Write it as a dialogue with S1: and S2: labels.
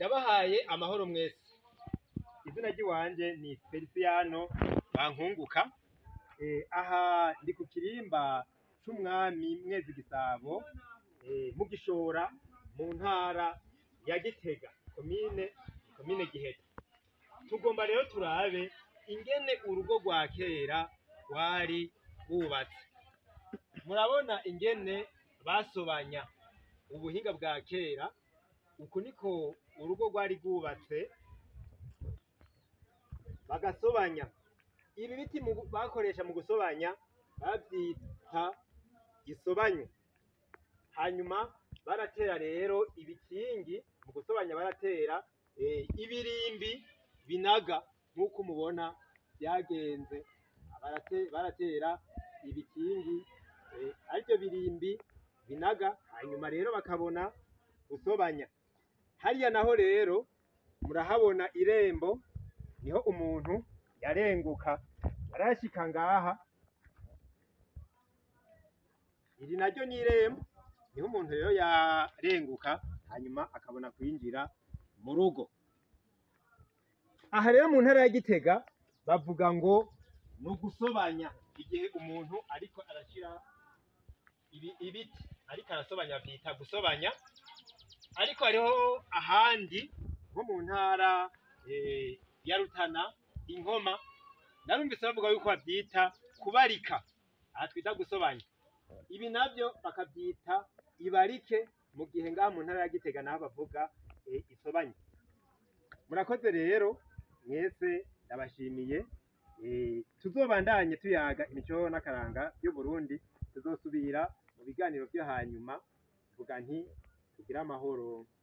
S1: ndabahaye amahoro mwese izina ry'iwanje ni Feliciano Bankunguka eh, aha ndi ku kirimba c'umwami Mwezi Gisabo eh, mu Gishora mu ntara ya Gitega komine komine Giheta tugomba rero turabe ingene urugo rwa kera rwari rwubatse murabona ingene basobanya ubuhinga bwa kera uku niko urugo rwari rwubatse bagasobanya ibi biti mu- bakoresha mu gusobanya bavyita gisobanyo hanyuma baratera rero ibikingi mu gusobanya baratera eh, ibirimbi binaga nk'uko mubona byagenze Barate- baratera ibikingi eh, arivyo birimbi binaga hanyuma rero bakabona gusobanya hariya naho rero murahabona irembo niho umuntu yarenguka yarashika ngaha iri naryo ni irembo niho umuntu rero yarenguka hanyuma akabona kwinjira mu rugo aha rero mu ntara ya gitega bavuga ngo ni ugusobanya igihe umuntu ariko arashira ibi- ibiti ariko arasobanya vyita gusobanya ariko hariho ahandi nko mu ntara eh, ya Rutana inkoma narumvise bavuga yuko bavyita kubarika aha twita gusobanya ibi navyo bakavyita ibarike mu gihe ngaha mu ntara ya Gitega naho bavuga eh, isobanye murakoze rero mwese ndabashimiye eh, tuzobandanye tuyaga imico n'akaranga y'Uburundi tuzosubira mu biganiro vyo hanyuma vuga nti tugire amahoro